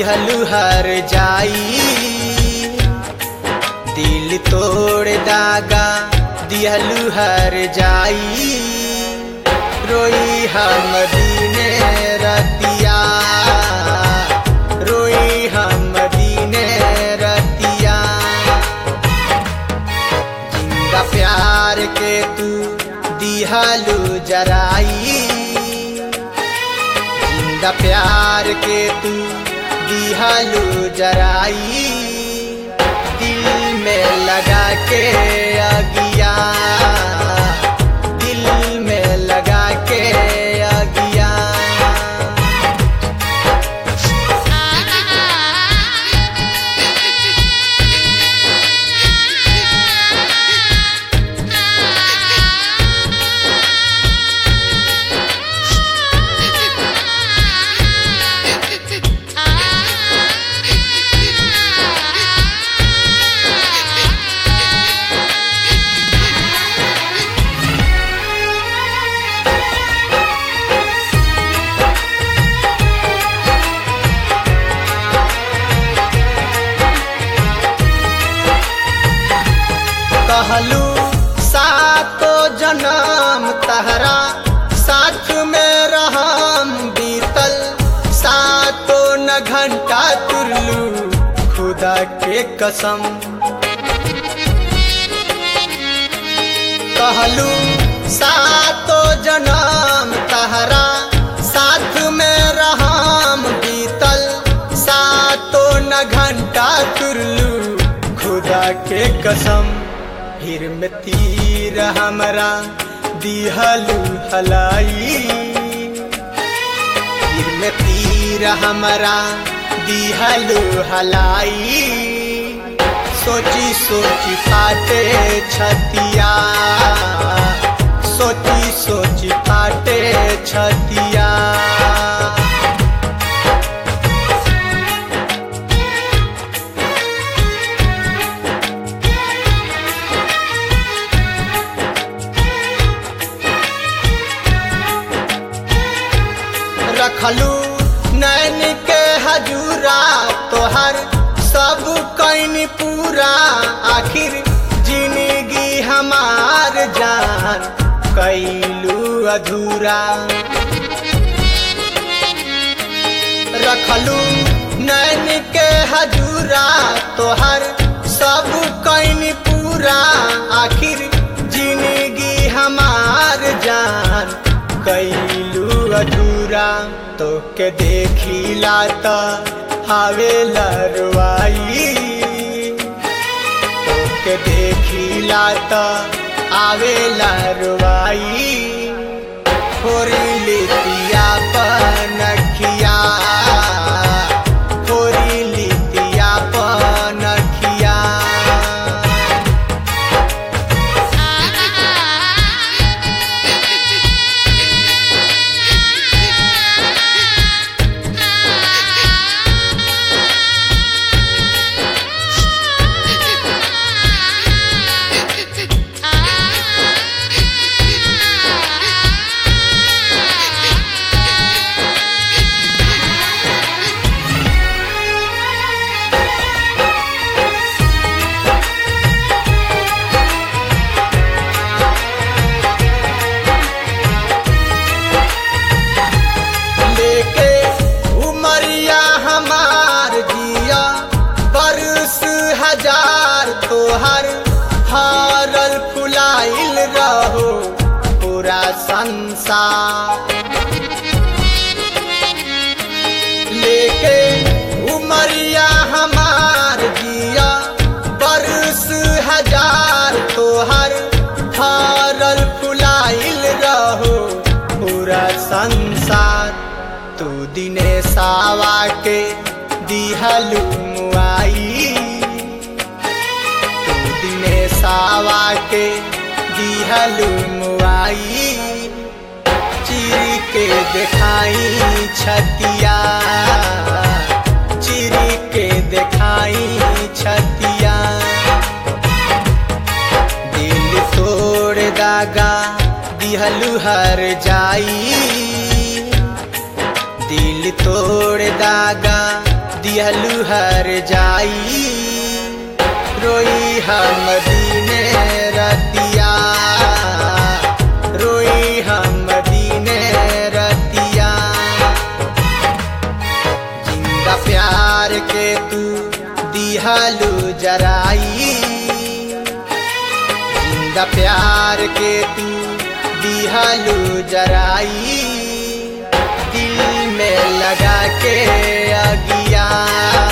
दिहलु हर जाई दिल तोड़ दागा दिहलु हर जाई रोई हम दीने रतिया रोई हम दीने रतिया जिंदा प्यार के तू दिहलु जराई जिंदा प्यार के तू दिहलु जराई दिल में लगा के अगिया दिल में लगा के अगिया कहलू सातो जन्म तहरा साथ में रहम बीतल सातो न घंटा तुरलू खुदा के कसम कहलू सातो जन्म तहरा साथ में रहम बीतल सातो न घंटा तुरलू खुदा के कसम फिर में तीर हमरा दिहलू हलाई फिर में तीर हमरा दिहलू हलाई सोची सोची फाटे छतिया सोची सोची फाटे छतिया रखलू नैन के हजूरा तोहर सब कैन पूरा आखिर जिंदगी हमार जान कैलू अधूरा रखलू नैन के हजूरा तोहर सब कैन पूरा आखिर जिंदगी हमार जान कैलू अधूरा तो के देखिला त हावे लरवाई तो के देखिला त आवे लरवाई फोरी लितिया पनखिया फोरी लितिया पनखिया लेके उमरिया हमार जिया बरस हजार तोहर हारल फुलाइल रहो पूरा संसार लेके उमरिया हमार जिया बरस हजार तोहर हारल फुलाइल रहो पूरा संसार तू दिने सावा के दिहलू मुआई तू दिने सावा के दिहलू मुआई चिरी के देखाई छतिया चिरी के देखाई छतिया दिल तोड़ दागा दिहलू हर जाई दिल तोड़ दागा दिहलू हर जाई रोई हम दीने रतिया रोई हम दीने रतिया जिंदा प्यार के तू दिहलू जराई जिंदा प्यार के तू दिहलू जराई दिल में लगा के अगिया